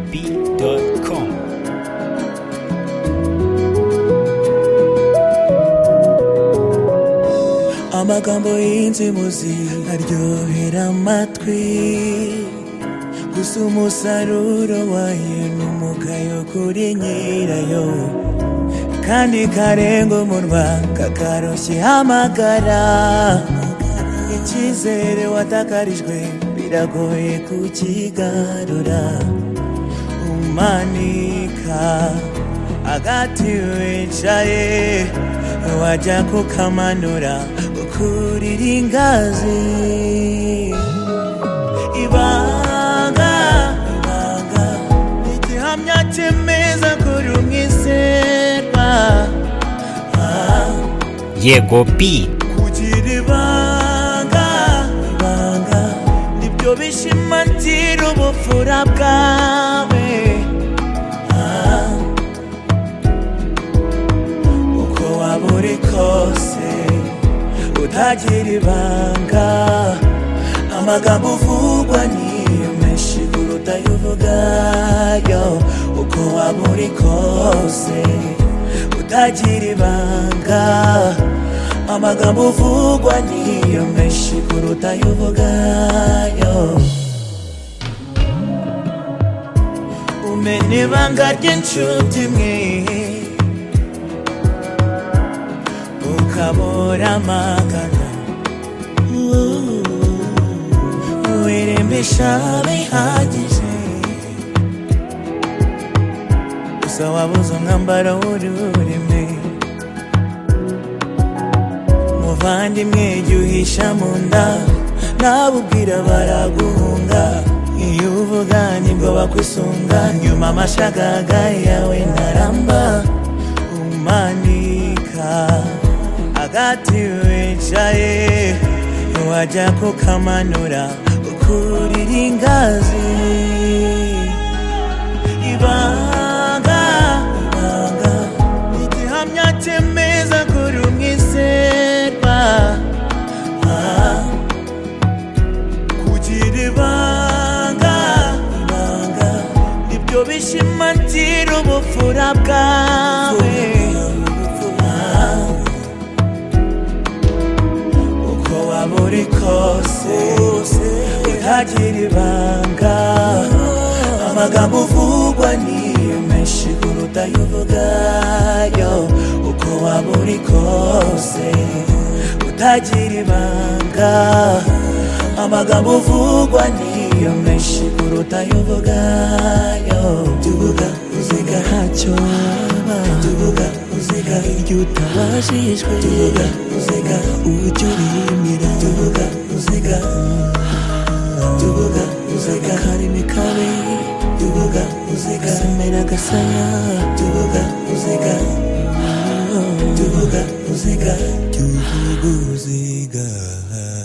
yekopy.com. amagambo y'inzimuzi aryohera amatwi gusa umusaruro wayo ni umugayo kuri nyirayo kandi karenga umunwa kakaroshye hamagara icyizere watakarijwe biragoye kukigarura umanika agati wicaye wajya kukamanura ukurira ingazi ibanga ibanga ni igihamya cyemeza kuri umwizerwa Ah, Yegopi kugira ibanga ibanga nibyo bishimangira ubupfura bwawe Ah, uko waba uri kose utagira ibanga amagambo uvugwa ni menshi kuruta ayo uvugayo uko waba uri kose utagira ibanga amagambo uvugwa niyo menshi kuruta ayo uvugayo umena ibanga ry'inshuti mwe ukabura amagana wirembesha bihagije gusa wabuze umwambaro w'ururimi muvandimwe jya uhisha mu nda nabubwira baraguhunga iyo uvuga nibwo bakwisunga nyuma amashagaga yawe ntaramba umanika agati wicaye wajya kukamanura ukurira ingazi ibanga ibanga ni igihamya cyemeza kuri umwizerwa Ah, kugira ibanga ibanga nibyo bishimangira ubupfura bwawe Ah, uko waba uri kose utagira ibanga amagambo uvugwa niyo menshi kuruta ayo uvugayo uko waba uri kose utagira ibanga amagambo uvugwa niyo menshi kuruta ayo uvugayo jya uvuga uziga ntacyo waba jya uvuga uziga iryo utabajijwe jya uvuga uziga uburyo urimira jya uvuga uziga jya uvuga uziga karimi kabi jya uvuga uziga semera agasaya jya uvuga uziga jya uvuga uziga jya uvuga uziga